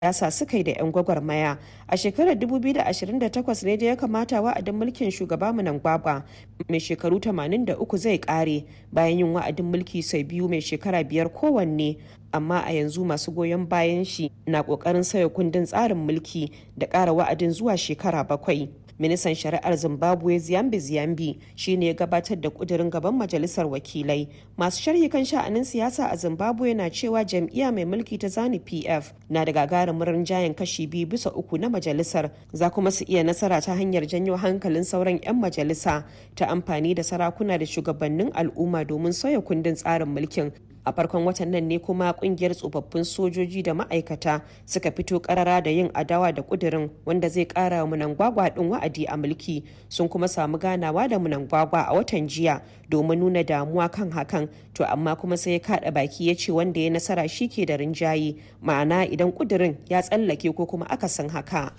siyasa suka yi da 'yan gwagwarmaya a shekarar 2028 ne da ya kamata wa'adin mulkin shugaba Mnangagwa mai shekaru 83 zai kare bayan yin wa'adin mulki sau biyu mai shekara biyar kowanne amma a yanzu masu goyon bayan shi na kokarin sauya kundin tsarin mulki da ƙara wa'adin zuwa shekara bakwai ministan shari'ar zimbabwe ziyambi ziyambi shine ya gabatar da kudirin gaban majalisar wakilai masu sharhi kan sha'anin siyasa a zimbabwe na cewa jam'iyya mai mulki ta zani pf na da gagarumin rinjayen kashi biyu bisa uku na majalisar za kuma su iya nasara ta hanyar janyo hankalin sauran 'yan majalisa ta amfani da sarakuna da shugabannin al'umma domin sauya kundin tsarin mulkin a farkon watan nan ne kuma kungiyar tsofaffin sojoji da ma'aikata suka fito karara da yin adawa da kudirin wanda zai kara wa munangwagwa din wa'adi a mulki sun kuma samu ganawa da munangwagwa a watan jiya domin nuna damuwa kan hakan to amma kuma sai ya kada baki ya ce wanda ya nasara shi ke da rinjaye ma'ana idan kudirin ya tsallake ko kuma akasin haka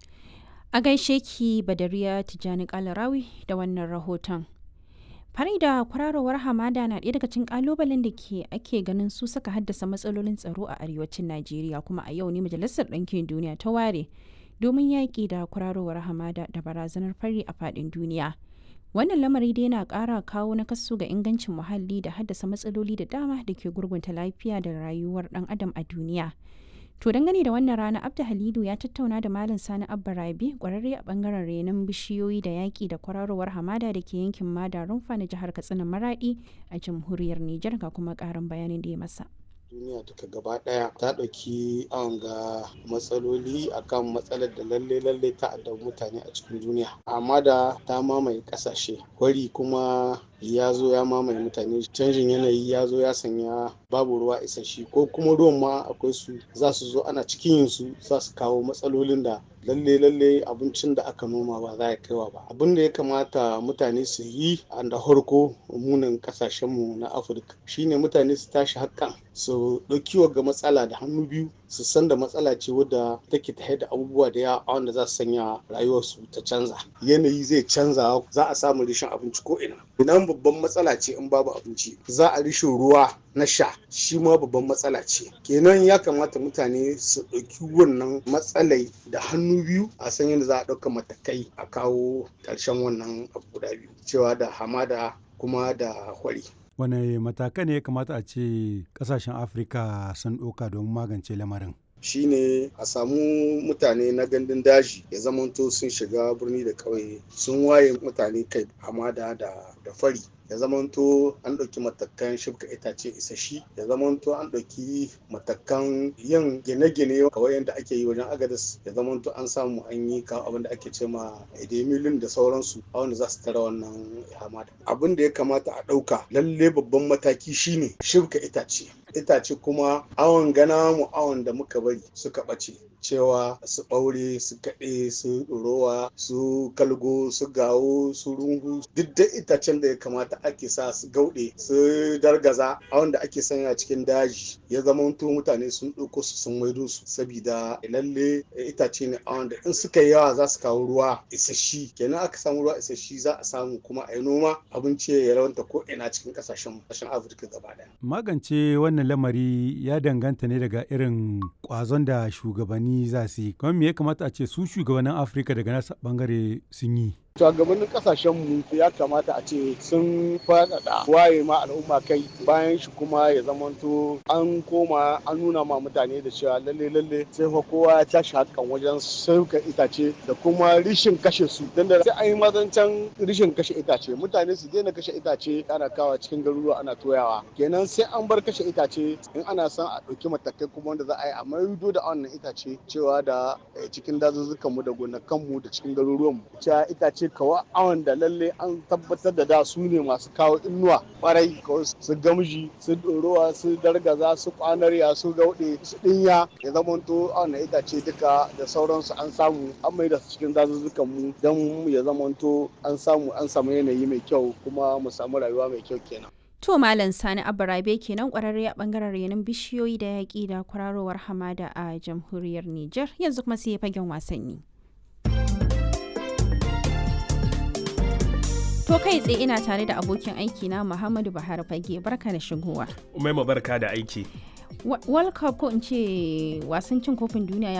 a gaishe ki badariya tijjani kalarawi da wannan rahoton fari da kwararowar hamada na ɗaya daga cikin kalubalen da ke ake ganin su suka haddasa matsalolin tsaro a arewacin najeriya kuma a yau ne majalisar ɗinkin duniya ta ware domin yaƙi da kwararowar hamada da barazanar fari a faɗin duniya wannan lamari dai na ƙara kawo nakasu ga ingancin muhalli da haddasa matsaloli da dama da ke gurgunta lafiya da rayuwar ɗan adam a duniya To dangane da wannan rana Abda Halidu ya tattauna da Malam Sani Abba Rabi kwararre a bangaren renon bishiyoyi da yaƙi da kwararowar hamada da ke yankin Mada Rumfa na jihar Katsina Maradi a jamhuriyar Nijar ga kuma ƙarin bayanin da ya masa. duniya duka gaba daya ta ɗauki an ga matsaloli akan matsalar da lalle lalle ta addabi mutane a cikin duniya amma da ta mamaye ƙasashe kwari kuma ya zo ya mamaye mutane canjin yanayi ya zo ya sanya babu ruwa isasshe ko kuma ruwan ma akwai su za su zo ana cikin yin su za su kawo matsalolin da lalle lalle abincin da aka noma ba za ya kaiwa ba abin da ya kamata mutane su yi a da harko munin kasashenmu na afirka shine mutane su tashi hakan su ɗauki ga matsala da hannu biyu su san da matsala ce wadda take ta da abubuwa da yawa wanda za su sanya rayuwarsu ta canza yanayi zai canza za a samu rishin abinci ko ina idan babban matsala ce in babu abinci za a rishin ruwa na sha shi ma babban matsala ce kenan ya kamata mutane su ɗauki wannan matsalai da hannu biyu a san yadda za a ɗauka matakai a kawo ƙarshen wannan abu guda biyu cewa da hamada kuma da hwari wane matakai ne ya kamata a ce kasashen afirka sun ɗauka domin magance lamarin shine a samu mutane na gandun daji ya zamanto sun shiga birni da ƙauye sun waye mutane kai hamada da fari ya zamanto an ɗauki matakan shibka itace isashi ya zamanto an ɗauki matakan yin gine-gine kawai yadda ake yi wajen agadas ya zamanto an samu an yi kawo abin da ake ce ma edemilin da sauransu a wanda za su tara wannan hamada abin da ya kamata a ɗauka lalle babban mataki shine shibka itace itace kuma awon gana mu awon da muka bari suka ɓace cewa su ɓaure su kaɗe su ɗorowa su kalgo su gawo su rungu duk da itacen da ya kamata ake sa su gauɗe su dargaza a wanda ake sanya cikin daji ya zama mutane sun ɗauko su sun maido su sabida lalle itace ne a wanda in suka yi yawa za su kawo ruwa isashi kenan aka samu ruwa isashi za a samu kuma a yi noma abinci ya rawanta ko ina cikin ƙasashen ƙasashen afirka gaba ɗaya. magance wannan lamari ya danganta ne daga irin ƙwazon da shugabanni za su yi kuma me ya kamata a ce su shugabannin afirka daga nasa bangare sun yi shugabannin kasashen mu ya kamata a ce sun faɗaɗa waye ma al'umma kai bayan shi kuma ya zamanto an koma an nuna ma mutane da cewa lalle lalle sai fa kowa ya tashi hakan wajen sauka itace da kuma rishin kashe su dan da sai an yi mazancan rishin kashe itace mutane su daina kashe itace ana kawa cikin garuruwa ana toyawa kenan sai an bar kashe itace in ana son a ɗauki matakai kuma wanda za a yi a maido da wannan itace cewa da cikin dazuzzukan mu da gonakan mu da cikin garuruwan mu cewa itace ce kawai awon da lalle an tabbatar da da su ne masu kawo inuwa kwarai kawai su gamji su ɗorowa su dargaza su kwanarya su gauɗe su ɗinya ya zamanto awon na itace duka da sauransu an samu an mai da su cikin dazuzzukan mu don ya zamanto an samu an samu yanayi mai kyau kuma mu samu rayuwa mai kyau kenan. To Malam Sani Abarabe kenan kwararre a bangaren renon bishiyoyi da yaƙi da kwararowar hamada a jamhuriyar Nijar yanzu kuma sai fagen wasanni. To kai tsaye ina tare da abokin aiki na Muhammadu Buhari Fage barka da shigowa. Umaima barka da aiki. World Cup ko in ce wasan cin kofin duniya ya